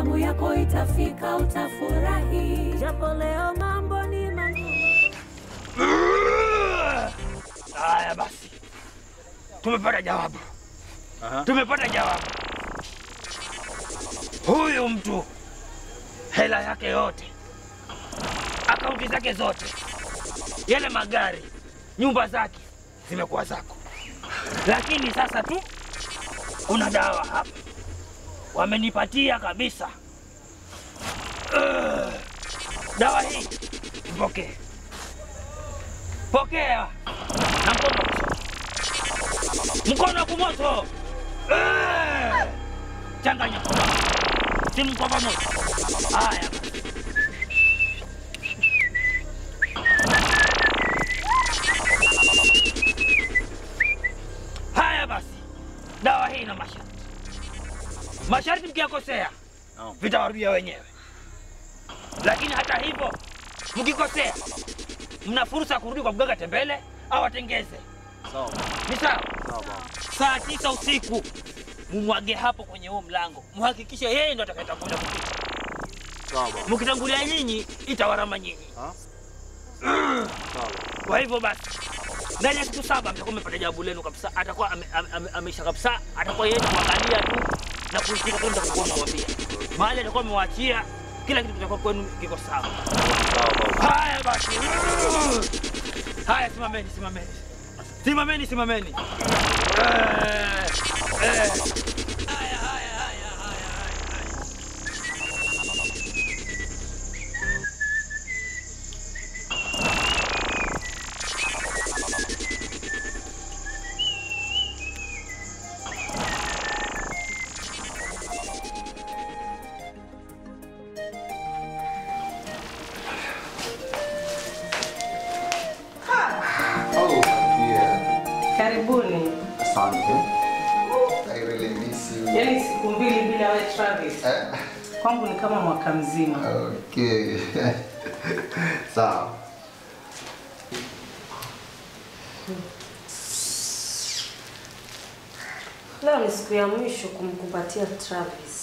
zamu yako itafika, utafurahi, japo leo mambo ni magumu. Haya basi, tumepata jawabu, Aha. tumepata jawabu. Huyu mtu hela yake yote, akaunti zake zote, yale magari, nyumba zake zimekuwa zako, lakini sasa tu kuna dawa hapa wamenipatia kabisa. Ugh. dawa hii mpokee, pokea na mkono wa kushoto, mkono wa kumoto. Eh! Changanya kwa pamoja, simu kwa pamoja. Haya basi. Haya basi, dawa hii ina masharti. Masharti mkiyakosea Naam. vitawarudia wenyewe, lakini hata hivyo mkikosea, mna fursa ya kurudi kwa mganga tembele au atengeze. Sawa. Ni sawa? Sawa baba. Saa tisa usiku mumwage hapo kwenye huo mlango, muhakikishe yeye ndo atakayetangulia kupita. Sawa baba. Mkitangulia nyinyi, itawarama nyinyi. Ha? Sawa baba. Kwa hivyo basi, ndani ya siku saba mtakuwa mmepata jawabu lenu kabisa. Atakuwa ame- ame- ame- ameisha kabisa, atakuwa yeye ni kuangalia tu na kuitika kile mtakapokuwa mmemwambia. Mahali atakuwa amewaachia, kila kitu kitakuwa kwenu kiko sawa. Sawa baba. Haya basi, haya, simameni, simameni, simameni, simameni. Eh, eh. Oh, yeah. Karibuni. Asante. I really miss you. Yaani siku mbili bila we Travis. Eh, Kwangu ni kama mwaka mzima. Okay. Sawa. Leo ni siku ya mwisho kumkumbatia Travis.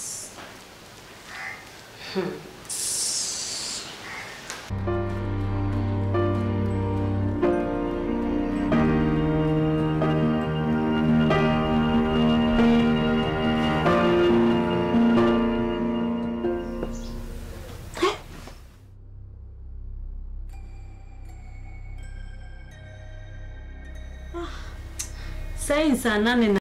Sasa ni saa nane na